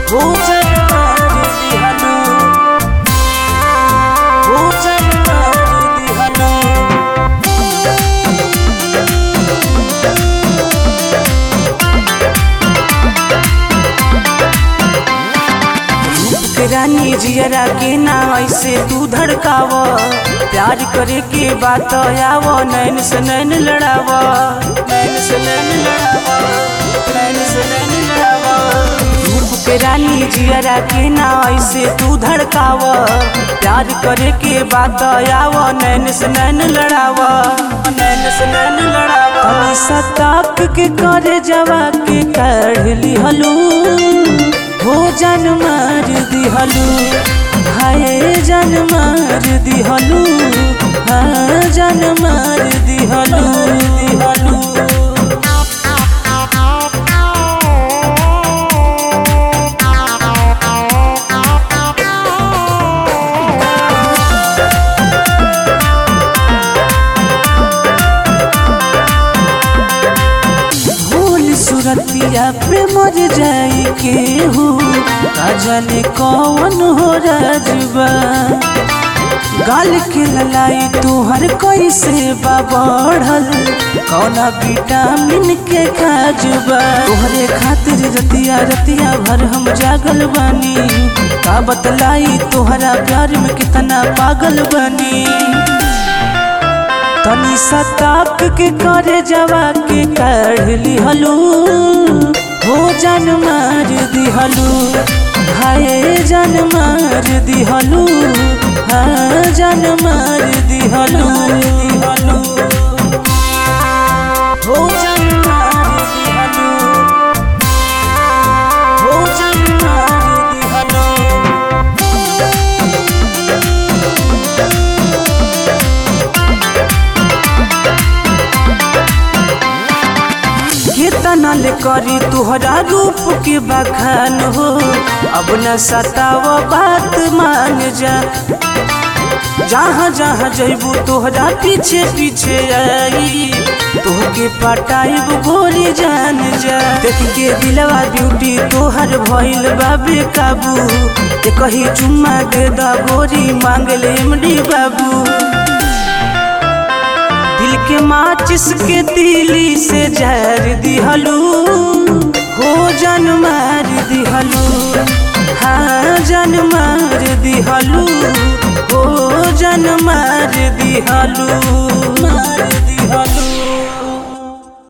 भोजन मार दिहनु भोजन मार दिहनु रानी जियरा के ना ऐसे तू धड़काव प्यार करे के बात आव नैन से नैन लड़ाव नैन से नैन लड़ाव नैन से नैन लड़ाव धूप के रानी जियरा के ना ऐसे तू धड़काव प्यार करे के बात आव नैन से नैन लड़ाव नैन से नैन लड़ाव तनी सताक के करे जवा के काढ़ लिहलू भोजन मार दिहलू हाय जन मार दिहलू हाँ जन मार दिहलू दिहलू भूल सुरतिया पे मर जाई केहू का जाने कौन हो राजबा गाल के ललाई तुहर कैसे बा बढ़ल कौना विटामिन के खाजबा तोहरे खातिर रतिया रतिया भर हम जागल बानी का बतलाई तोहरा प्यार में कितना पागल बानी तनी सताक के करे जवा के काढ़ लिहलू भोजन मार दिहलू हाय जन मार दिहलू हाँ जन मार दिहलू दिहलू भोजन मार दिहलू भोजन मार दिहलू केतना ले करी तुहरा रूप के बखान हो अब न सताव बात मान जा जहाँ जहाँ जैबू तोहरा पीछे पीछे आई तोहके पटाइब गोली जान जा देख के दिलवा ब्यूटी तोहर भइल बाबे काबू ए कही चुम्मा दे दा गोरी मांग ले एमडी बाबू दिल के माचिस के दिली से जहर दिहलू हो जन मार दिहलू हाँ जन मार दिहलू हो जन मार दिहलू मार दिहलू